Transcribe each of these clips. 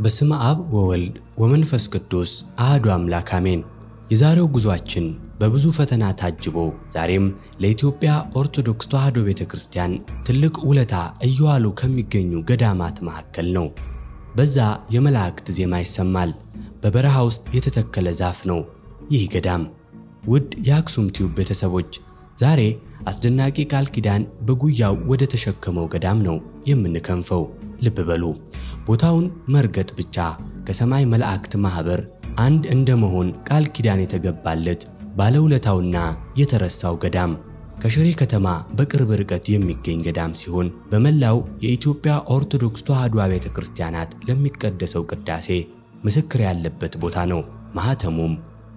በስመ አብ ወወልድ ወመንፈስ ቅዱስ አህዱ አምላክ አሜን። የዛሬው ጉዟችን በብዙ ፈተና ታጅቦ ዛሬም ለኢትዮጵያ ኦርቶዶክስ ተዋሕዶ ቤተ ክርስቲያን ትልቅ ውለታ እየዋሉ ከሚገኙ ገዳማት መካከል ነው። በዛ የመላእክት ዜማ ይሰማል። በበረሃ ውስጥ የተተከለ ዛፍ ነው ይህ ገዳም። ውድ የአክሱም ቲዩብ ቤተሰቦች ዛሬ አስደናቂ ቃል ኪዳን በጉያው ወደ ተሸከመው ገዳም ነው የምንከንፈው። ልብ በሉ ቦታውን መርገጥ ብቻ ከሰማይ መላእክት ማኅበር አንድ እንደመሆን ቃል ኪዳን የተገባለት ባለውለታውና የተረሳው ገዳም ከሽሬ ከተማ በቅርብ ርቀት የሚገኝ ገዳም ሲሆን በመላው የኢትዮጵያ ኦርቶዶክስ ተዋሕዶ ቤተ ክርስቲያናት ለሚቀደሰው ቅዳሴ ምስክር ያለበት ቦታ ነው። ማኅተሙም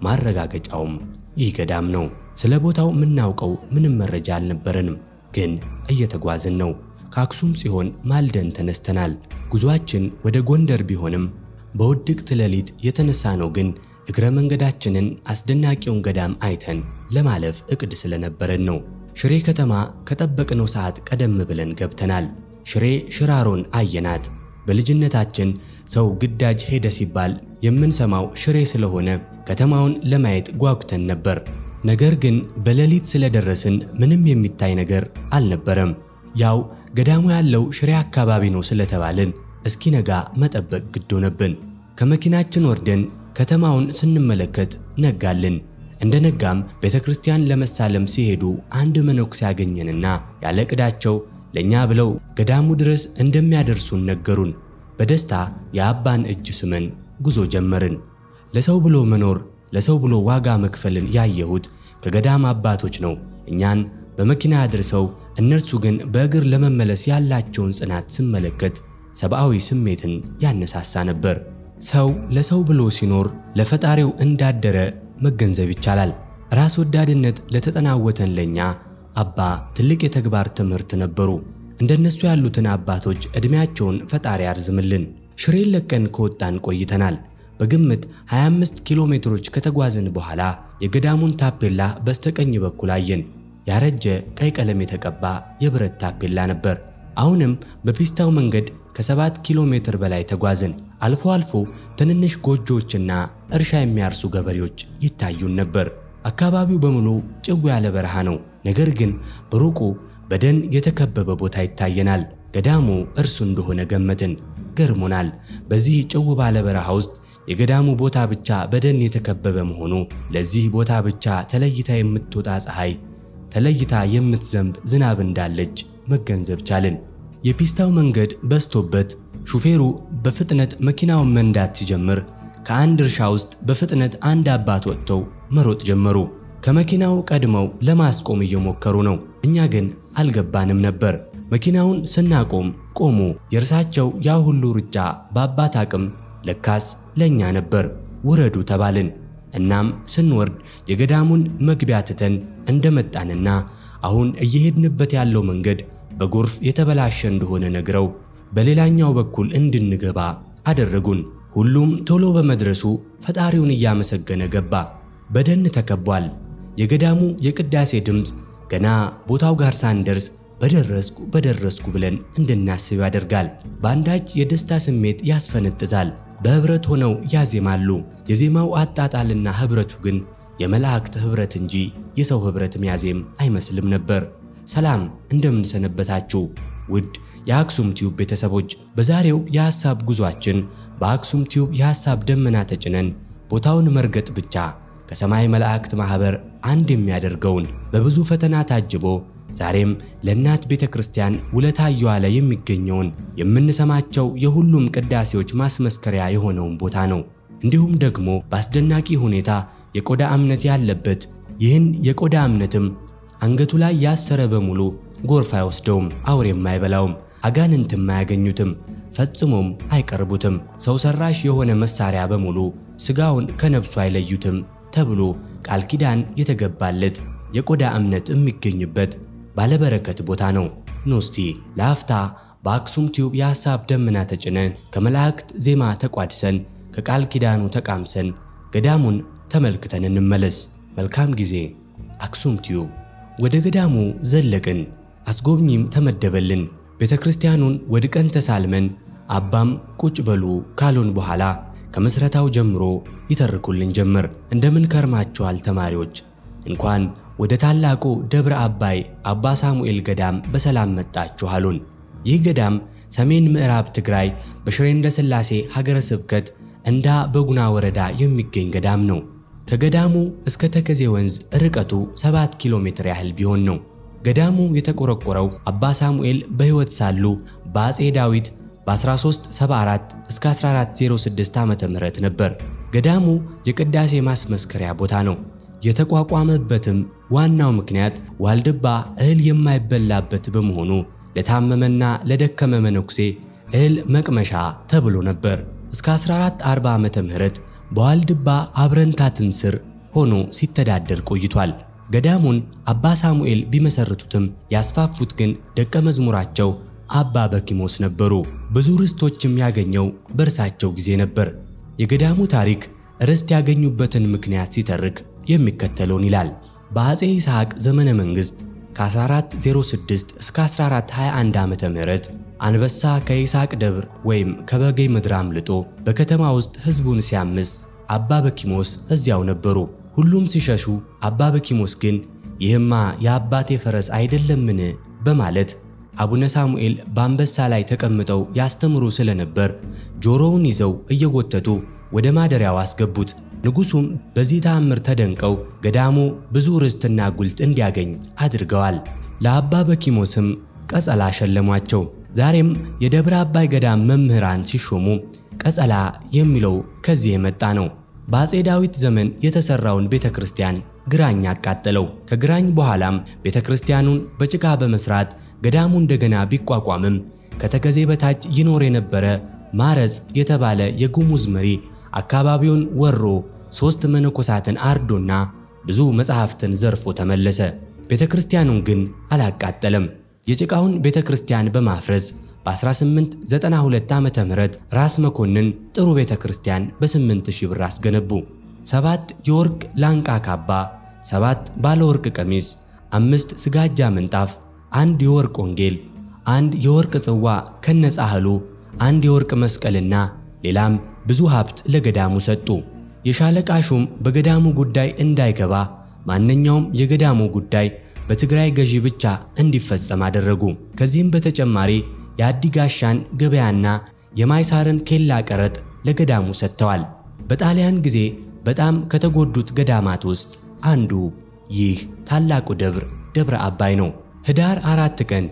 ማረጋገጫውም ይህ ገዳም ነው። ስለ ቦታው የምናውቀው ምንም መረጃ አልነበረንም፣ ግን እየተጓዝን ነው። ከአክሱም ጽዮን ማልደን ተነስተናል። ጉዞአችን ወደ ጎንደር ቢሆንም በውድቅት ሌሊት የተነሳ ነው ግን እግረ መንገዳችንን አስደናቂውን ገዳም አይተን ለማለፍ እቅድ ስለነበረን ነው። ሽሬ ከተማ ከጠበቅነው ሰዓት ቀደም ብለን ገብተናል። ሽሬ ሽራሮን አየናት። በልጅነታችን ሰው ግዳጅ ሄደ ሲባል የምንሰማው ሽሬ ስለሆነ ከተማውን ለማየት ጓጉተን ነበር። ነገር ግን በሌሊት ስለደረስን ምንም የሚታይ ነገር አልነበረም። ያው ገዳሙ ያለው ሽሬ አካባቢ ነው ስለተባልን እስኪነጋ መጠበቅ ግድ ሆነብን። ከመኪናችን ወርደን ከተማውን ስንመለከት ነጋልን። እንደ ነጋም ቤተ ክርስቲያን ለመሳለም ሲሄዱ አንድ መነኩሴ ያገኘንና ያለ ዕቅዳቸው ለእኛ ብለው ገዳሙ ድረስ እንደሚያደርሱን ነገሩን። በደስታ የአባን እጅ ስመን ጉዞ ጀመርን። ለሰው ብሎ መኖር ለሰው ብሎ ዋጋ መክፈልን ያየሁት ከገዳም አባቶች ነው። እኛን በመኪና አድርሰው እነርሱ ግን በእግር ለመመለስ ያላቸውን ጽናት ስመለከት ሰብአዊ ስሜትን ያነሳሳ ነበር። ሰው ለሰው ብሎ ሲኖር ለፈጣሪው እንዳደረ መገንዘብ ይቻላል። ራስ ወዳድነት ለተጠናወተን ለኛ አባ ትልቅ የተግባር ትምህርት ነበሩ። እንደነሱ ያሉትን አባቶች ዕድሜያቸውን ፈጣሪ ያርዝምልን። ሽሬን ለቀን ከወጣን ቆይተናል። በግምት 25 ኪሎ ሜትሮች ከተጓዝን በኋላ የገዳሙን ታፔላ በስተቀኝ በኩል አየን። ያረጀ ቀይ ቀለም የተቀባ የብረት ታፔላ ነበር። አሁንም በፒስታው መንገድ ከሰባት ኪሎ ሜትር በላይ ተጓዝን። አልፎ አልፎ ትንንሽ ጎጆዎችና እርሻ የሚያርሱ ገበሬዎች ይታዩን ነበር። አካባቢው በሙሉ ጭው ያለ በረሃ ነው። ነገር ግን በሩቁ በደን የተከበበ ቦታ ይታየናል። ገዳሙ እርሱ እንደሆነ ገመትን። ገርሞናል። በዚህ ጭው ባለ በረሃ ውስጥ የገዳሙ ቦታ ብቻ በደን የተከበበ መሆኑ፣ ለዚህ ቦታ ብቻ ተለይታ የምትወጣ ፀሐይ፣ ተለይታ የምትዘንብ ዝናብ እንዳለች መገንዘብ ቻልን። የፒስታው መንገድ በስቶበት ሹፌሩ በፍጥነት መኪናውን መንዳት ሲጀምር ከአንድ እርሻ ውስጥ በፍጥነት አንድ አባት ወጥተው መሮጥ ጀመሩ። ከመኪናው ቀድመው ለማስቆም እየሞከሩ ነው። እኛ ግን አልገባንም ነበር። መኪናውን ስናቆም ቆሙ። የእርሳቸው ያ ሁሉ ሩጫ በአባት አቅም ለካስ ለኛ ነበር። ውረዱ ተባልን። እናም ስንወርድ የገዳሙን መግቢያ ትተን እንደመጣንና አሁን እየሄድንበት ያለው መንገድ በጎርፍ የተበላሸ እንደሆነ ነግረው በሌላኛው በኩል እንድንገባ አደረጉን። ሁሉም ቶሎ በመድረሱ ፈጣሪውን እያመሰገነ ገባ። በደን ተከቧል። የገዳሙ የቅዳሴ ድምፅ ገና ቦታው ጋር ሳንደርስ በደረስኩ በደረስኩ ብለን እንድናስብ ያደርጋል። በአንዳች የደስታ ስሜት ያስፈነጥዛል። በህብረት ሆነው ያዜማሉ። የዜማው አጣጣልና ህብረቱ ግን የመላእክት ህብረት እንጂ የሰው ህብረት ሚያዜም አይመስልም ነበር። ሰላም እንደምን ሰነበታችሁ ውድ የአክሱም ቲዩብ ቤተሰቦች። በዛሬው የሐሳብ ጉዟችን በአክሱም ቲዩብ የሐሳብ ደመና ተጭነን ቦታውን መርገጥ ብቻ ከሰማይ መላእክት ማኅበር አንድ የሚያደርገውን በብዙ ፈተና ታጅቦ ዛሬም ለእናት ቤተ ክርስቲያን ውለታ እየዋለ የሚገኘውን የምንሰማቸው የሁሉም ቅዳሴዎች ማስመስከሪያ የሆነውን ቦታ ነው። እንዲሁም ደግሞ በአስደናቂ ሁኔታ የቆዳ እምነት ያለበት ይህን የቆዳ እምነትም አንገቱ ላይ ያሰረ በሙሉ ጎርፍ አይወስደውም፣ አውሬም አይበላውም፣ አጋንንትም አያገኙትም፣ ፈጽሞም አይቀርቡትም። ሰው ሰራሽ የሆነ መሳሪያ በሙሉ ሥጋውን ከነብሱ አይለዩትም ተብሎ ቃል ኪዳን የተገባለት የቆዳ እምነት የሚገኝበት ባለበረከት ቦታ ነው። ኖስቲ ለአፍታ በአክሱም ቲዩብ የሐሳብ ደመና ተጭነን ከመላእክት ዜማ ተቋድሰን ከቃል ኪዳኑ ተቃምሰን ገዳሙን ተመልክተን እንመለስ። መልካም ጊዜ። አክሱም ቲዩብ። ወደ ገዳሙ ዘለቅን። አስጎብኚም ተመደበልን። ቤተ ክርስቲያኑን ወድቀን ተሳልመን አባም ቁጭ በሉ ካሉን በኋላ ከምስረታው ጀምሮ ይተርኩልን ጀመር። እንደምን ከርማችኋል ተማሪዎች? እንኳን ወደ ታላቁ ደብረ አባይ አባ ሳሙኤል ገዳም በሰላም መጣችሁ አሉን። ይህ ገዳም ሰሜን ምዕራብ ትግራይ በሽሬ እንዳስላሴ ሀገረ ስብከት እንዳ በጉና ወረዳ የሚገኝ ገዳም ነው። ከገዳሙ እስከ ተከዜ ወንዝ ርቀቱ 7 ኪሎ ሜትር ያህል ቢሆን ነው። ገዳሙ የተቆረቆረው አባ ሳሙኤል በሕይወት ሳሉ በአፄ ዳዊት በ1374 እስከ 1406 ዓመተ ምህረት ነበር። ገዳሙ የቅዳሴ ማስመስከሪያ ቦታ ነው። የተቋቋመበትም ዋናው ምክንያት ዋልድባ እህል የማይበላበት በመሆኑ ለታመመና ለደከመ መነኩሴ እህል መቅመሻ ተብሎ ነበር። እስከ 1440 ዓመተ ምህረት በዋልድባ አብረንታትን ስር ሆኖ ሲተዳደር ቆይቷል። ገዳሙን አባ ሳሙኤል ቢመሰርቱትም ያስፋፉት ግን ደቀ መዝሙራቸው አባ በኪሞስ ነበሩ። ብዙ ርስቶችም ያገኘው በእርሳቸው ጊዜ ነበር። የገዳሙ ታሪክ ርስት ያገኙበትን ምክንያት ሲተርክ የሚከተለውን ይላል። በአፄ ይስሐቅ ዘመነ መንግሥት ከ1406 እስከ 1421 ዓመተ ምህረት አንበሳ ከይስሐቅ ደብር ወይም ከበጌ ምድር አምልጦ በከተማ ውስጥ ሕዝቡን ሲያምስ አባ በኪሞስ እዚያው ነበሩ። ሁሉም ሲሸሹ አባ በኪሞስ ግን ይህማ የአባቴ ፈረስ አይደለምን? በማለት አቡነ ሳሙኤል በአንበሳ ላይ ተቀምጠው ያስተምሩ ስለነበር ጆሮውን ይዘው እየጎተቱ ወደ ማደሪያው አስገቡት። ንጉሡም በዚህ ተአምር ተደንቀው ገዳሙ ብዙ ርስትና ጉልት እንዲያገኝ አድርገዋል። ለአባ በኪሞስም ቀጸላ ሸለሟቸው። ዛሬም የደብረ አባይ ገዳም መምህራን ሲሾሙ ቀጸላ የሚለው ከዚህ የመጣ ነው። በአፄ ዳዊት ዘመን የተሰራውን ቤተ ክርስቲያን ግራኝ አቃጠለው። ከግራኝ በኋላም ቤተ ክርስቲያኑን በጭቃ በመስራት ገዳሙ እንደገና ቢቋቋምም ከተከዜ በታች ይኖር የነበረ ማረጽ የተባለ የጉሙዝ መሪ አካባቢውን ወሮ ሦስት መነኮሳትን አርዶና ብዙ መጻሕፍትን ዘርፎ ተመለሰ። ቤተ ክርስቲያኑን ግን አላቃጠለም። የጭቃውን ቤተ ክርስቲያን በማፍረስ በ1892 ዓመተ ምህረት ራስ መኮንን ጥሩ ቤተ ክርስቲያን በ8000 ብር አስገነቡ። ሰባት የወርቅ ላንቃ ካባ፣ ሰባት ባለ ወርቅ ቀሚስ፣ አምስት ስጋጃ ምንጣፍ፣ አንድ የወርቅ ወንጌል፣ አንድ የወርቅ ጽዋ ከነጻህሉ፣ አንድ የወርቅ መስቀልና ሌላም ብዙ ሀብት ለገዳሙ ሰጡ። የሻለቃ ሹም በገዳሙ ጉዳይ እንዳይገባ ማንኛውም የገዳሙ ጉዳይ በትግራይ ገዢ ብቻ እንዲፈጸም አደረጉ። ከዚህም በተጨማሪ የአዲጋሻን ገበያና የማይሳርን ኬላ ቀረጥ ለገዳሙ ሰጥተዋል። በጣሊያን ጊዜ በጣም ከተጎዱት ገዳማት ውስጥ አንዱ ይህ ታላቁ ደብር ደብረ አባይ ነው። ህዳር አራት ቀን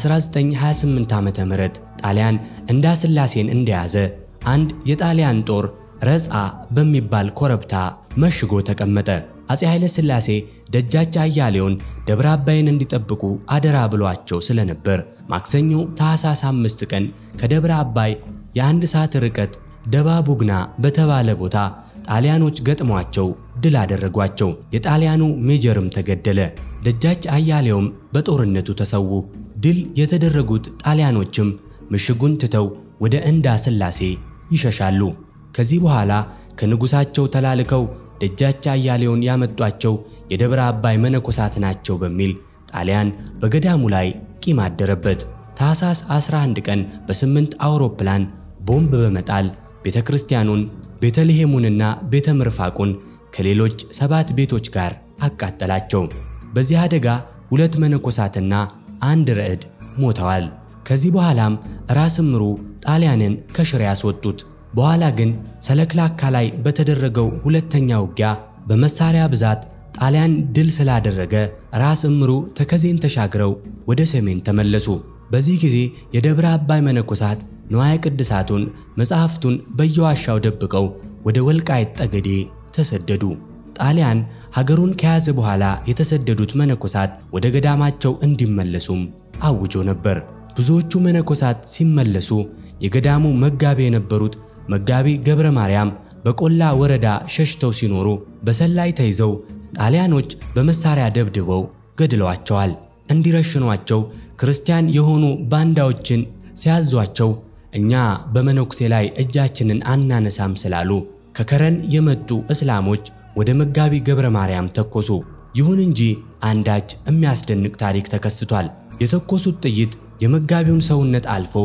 1928 ዓመተ ምህረት ጣሊያን እንዳስላሴን እንደያዘ አንድ የጣሊያን ጦር ረጻ በሚባል ኮረብታ መሽጎ ተቀመጠ። አፄ ኃይለ ሥላሴ ደጃች አያሌውን ደብረ አባይን እንዲጠብቁ አደራ ብሏቸው ስለነበር ማክሰኞ ታኅሳስ አምስት ቀን ከደብረ አባይ የአንድ ሰዓት ርቀት ደባ ቡግና በተባለ ቦታ ጣሊያኖች ገጥሟቸው ድል አደረጓቸው። የጣሊያኑ ሜጀርም ተገደለ። ደጃች አያሌውም በጦርነቱ ተሰዉ። ድል የተደረጉት ጣሊያኖችም ምሽጉን ትተው ወደ እንዳ ሥላሴ ይሸሻሉ። ከዚህ በኋላ ከንጉሳቸው ተላልከው ደጃች አያሌውን ያመጧቸው የደብረ አባይ መነኮሳት ናቸው በሚል ጣሊያን በገዳሙ ላይ ቂም አደረበት። ታኅሳስ 11 ቀን በስምንት አውሮፕላን ቦምብ በመጣል ቤተ ክርስቲያኑን ቤተልሔሙንና ቤተ ምርፋቁን ከሌሎች ሰባት ቤቶች ጋር አቃጠላቸው። በዚህ አደጋ ሁለት መነኮሳትና አንድ ረዕድ ሞተዋል። ከዚህ በኋላም ራስ እምሩ ጣሊያንን ከሽሬ ያስወጡት። በኋላ ግን ሰለክላካ ላይ በተደረገው ሁለተኛ ውጊያ በመሳሪያ ብዛት ጣሊያን ድል ስላደረገ ራስ እምሩ ተከዜን ተሻግረው ወደ ሰሜን ተመለሱ። በዚህ ጊዜ የደብረ አባይ መነኮሳት ንዋየ ቅድሳቱን መጻሕፍቱን በየዋሻው ደብቀው ወደ ወልቃይት ጠገዴ ተሰደዱ። ጣሊያን ሀገሩን ከያዘ በኋላ የተሰደዱት መነኮሳት ወደ ገዳማቸው እንዲመለሱም አውጆ ነበር። ብዙዎቹ መነኮሳት ሲመለሱ የገዳሙ መጋቢ የነበሩት መጋቢ ገብረ ማርያም በቆላ ወረዳ ሸሽተው ሲኖሩ በሰላይ ተይዘው ጣሊያኖች በመሳሪያ ደብድበው ገድለዋቸዋል። እንዲረሽኗቸው ክርስቲያን የሆኑ ባንዳዎችን ሲያዟቸው እኛ በመነኩሴ ላይ እጃችንን አናነሳም ስላሉ ከከረን የመጡ እስላሞች ወደ መጋቢ ገብረ ማርያም ተኮሱ። ይሁን እንጂ አንዳች የሚያስደንቅ ታሪክ ተከስቷል። የተኮሱት ጥይት የመጋቢውን ሰውነት አልፎ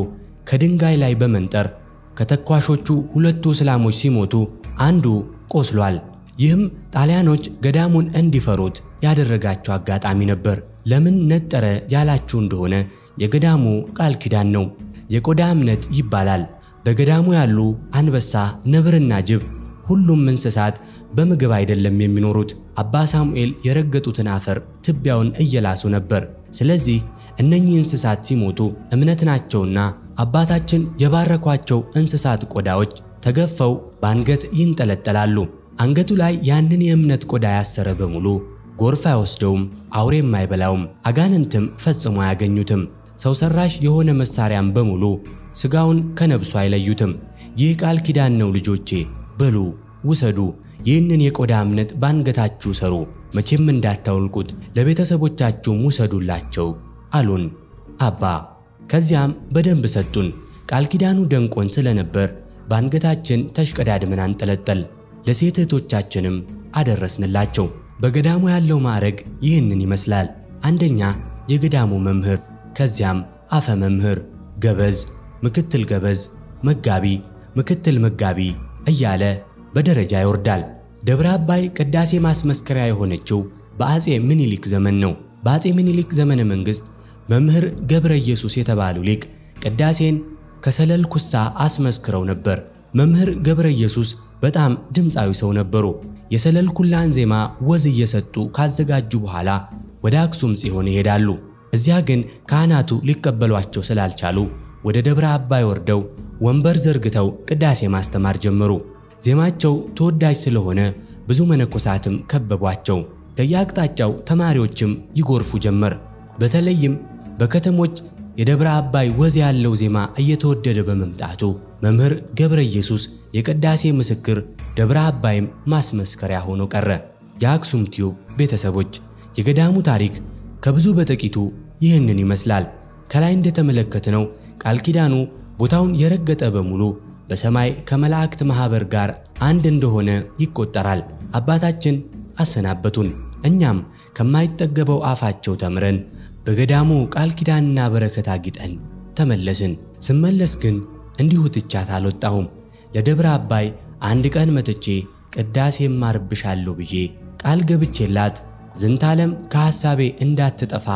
ከድንጋይ ላይ በመንጠር ከተኳሾቹ ሁለቱ እስላሞች ሲሞቱ አንዱ ቆስሏል። ይህም ጣሊያኖች ገዳሙን እንዲፈሩት ያደረጋቸው አጋጣሚ ነበር። ለምን ነጠረ ያላችሁ እንደሆነ የገዳሙ ቃል ኪዳን ነው። የቆዳ እምነት ይባላል። በገዳሙ ያሉ አንበሳ፣ ነብርና ጅብ ሁሉም እንስሳት በምግብ አይደለም የሚኖሩት። አባ ሳሙኤል የረገጡትን አፈር ትቢያውን እየላሱ ነበር። ስለዚህ እነኚህ እንስሳት ሲሞቱ እምነት ናቸውና አባታችን የባረኳቸው እንስሳት ቆዳዎች ተገፈው በአንገት ይንጠለጠላሉ። አንገቱ ላይ ያንን የእምነት ቆዳ ያሰረ በሙሉ ጎርፍ አይወስደውም፣ አውሬም አይበላውም፣ አጋንንትም ፈጽሞ አያገኙትም። ሰው ሰራሽ የሆነ መሳሪያም በሙሉ ስጋውን ከነብሱ አይለዩትም። ይህ ቃል ኪዳን ነው ልጆቼ፣ በሉ ውሰዱ፣ ይህንን የቆዳ እምነት ባንገታችሁ ሰሩ፣ መቼም እንዳታውልቁት፣ ለቤተሰቦቻችሁም ውሰዱላቸው አሉን አባ። ከዚያም በደንብ ሰጡን። ቃል ኪዳኑ ደንቆን ስለነበር በአንገታችን ተሽቀዳድመን አንጠለጠል፣ ለሴት እህቶቻችንም አደረስንላቸው። በገዳሙ ያለው ማዕረግ ይህንን ይመስላል። አንደኛ የገዳሙ መምህር፣ ከዚያም አፈ መምህር፣ ገበዝ፣ ምክትል ገበዝ፣ መጋቢ፣ ምክትል መጋቢ እያለ በደረጃ ይወርዳል። ደብረ አባይ ቅዳሴ ማስመስከሪያ የሆነችው በአጼ ምኒልክ ዘመን ነው። በአጼ ምኒልክ ዘመነ መንግሥት መምህር ገብረ ኢየሱስ የተባሉ ሊቅ ቅዳሴን ከሰለል ኩሳ አስመስክረው ነበር። መምህር ገብረ ኢየሱስ በጣም ድምፃዊ ሰው ነበሩ። የሰለል ኩላን ዜማ ወዝ እየሰጡ ካዘጋጁ በኋላ ወደ አክሱም ጽዮን ይሄዳሉ። እዚያ ግን ካህናቱ ሊቀበሏቸው ስላልቻሉ ወደ ደብረ አባይ ወርደው ወንበር ዘርግተው ቅዳሴ ማስተማር ጀመሩ። ዜማቸው ተወዳጅ ስለሆነ ብዙ መነኮሳትም ከበቧቸው። ከየአቅጣጫው ተማሪዎችም ይጎርፉ ጀመር። በተለይም በከተሞች የደብረ አባይ ወዝ ያለው ዜማ እየተወደደ በመምጣቱ መምህር ገብረ ኢየሱስ የቅዳሴ ምስክር፣ ደብረ አባይም ማስመስከሪያ ሆኖ ቀረ። የአክሱም ቲዩብ ቤተሰቦች የገዳሙ ታሪክ ከብዙ በጥቂቱ ይህንን ይመስላል። ከላይ እንደተመለከትነው ቃል ኪዳኑ ቦታውን የረገጠ በሙሉ በሰማይ ከመላእክት ማኅበር ጋር አንድ እንደሆነ ይቆጠራል። አባታችን አሰናበቱን። እኛም ከማይጠገበው አፋቸው ተምረን በገዳሙ ቃል ኪዳንና በረከት አጊጠን ተመለስን። ስመለስ ግን እንዲሁ ትቻት አልወጣሁም። ለደብረ አባይ አንድ ቀን መጥቼ ቅዳሴ እማርብሻለሁ ብዬ ቃል ገብቼላት ዝንታለም ከሐሳቤ እንዳትጠፋ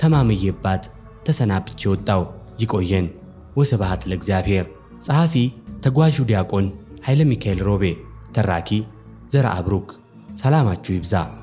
ተማምዬባት ተሰናብቼ ወጣው። ይቆየን። ወስብሐት ለእግዚአብሔር። ጸሐፊ ተጓዡ ዲያቆን ኃይለ ሚካኤል ሮቤ፣ ተራኪ ዘርአ ብሩክ። ሰላማችሁ ይብዛ።